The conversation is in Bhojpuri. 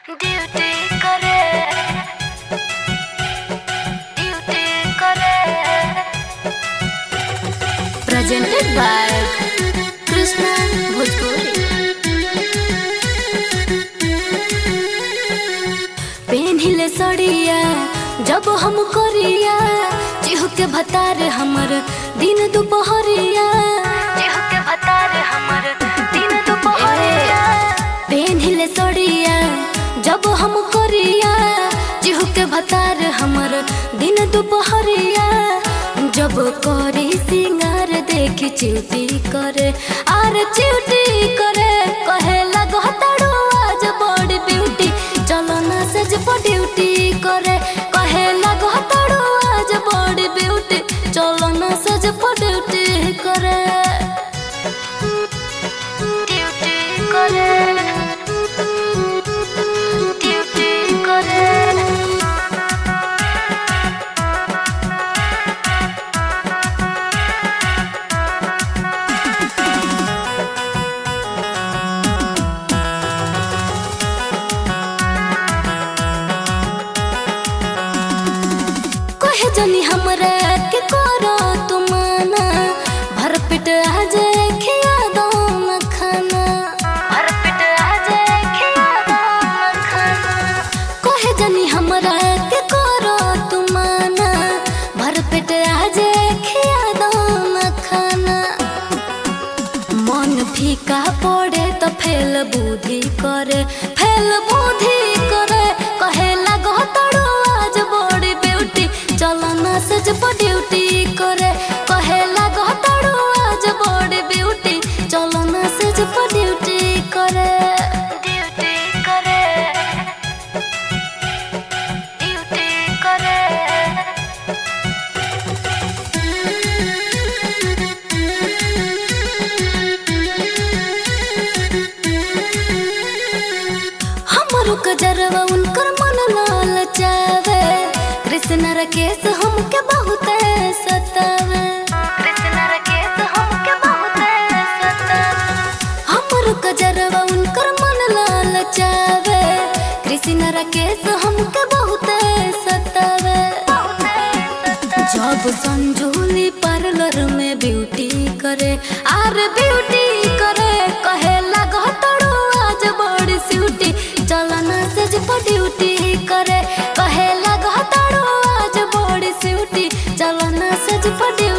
ड्यूटी करे ड्यूटी करे presented by Krishna Bhojpuri. पेन्हिले सड़िया जब हम करिया चिहु के भतार हमर दिन दुपहरिया चिहु के भतार हमर दिन दुपहरिया पेन्हिले सड़िया जब हम करिया चिहु के भतार हमर दिन दुपहरिया जब करी सिंगार देखी चिउटी करे आर चिउटी करे कहे लगो ताड़ू आज बड़ी ब्यूटी चलो ना सज पर ड्यूटी करे कहे लगो ताड़ू आज बड़ी ब्यूटी चलो ना सज पर ड्यूटी करे ड्यूटी करे ड्यूटी करे कहे जनी हमरा के करो तुमाना भर पेट आ जाए खिया दो न खाना भर पेट आ जाए खिया दो मखाना कहे जनी हमरा के करो तुमाना भर पेट आ जाए खिया दो न खाना मन फीका पड़े तो फेल बुद्धि करे फेल बुद्धि करे कहे लगो तड़ो आज बड़ी ब्यूटी चलो ना सज पर ड्यूटी करे कहे लगो तड़ो आज बड़ी ब्यूटी चलो ना सज पर ड्यूटी करे ड्यूटी करे ड्यूटी करे हमरो कजरवा उनकर मन लाल चावे कृष्ण रकेश हमके बहुत सतावे कृष्ण रकेश हमके बहुत सतावे हमरो कजरवा उनकर मन लाल चावे कृष्ण रकेश हमके बहुत सतावे जब संजूली पार्लर में ब्यूटी करे आर ब्यूटी करे कहे लगो तड़ो आज बड़ी स्यूटी चलो ना सज पर ड्यूटी करे कहे लगो तड़ो आज बड़ी स्यूटी चलो ना सज पर ड्यूटी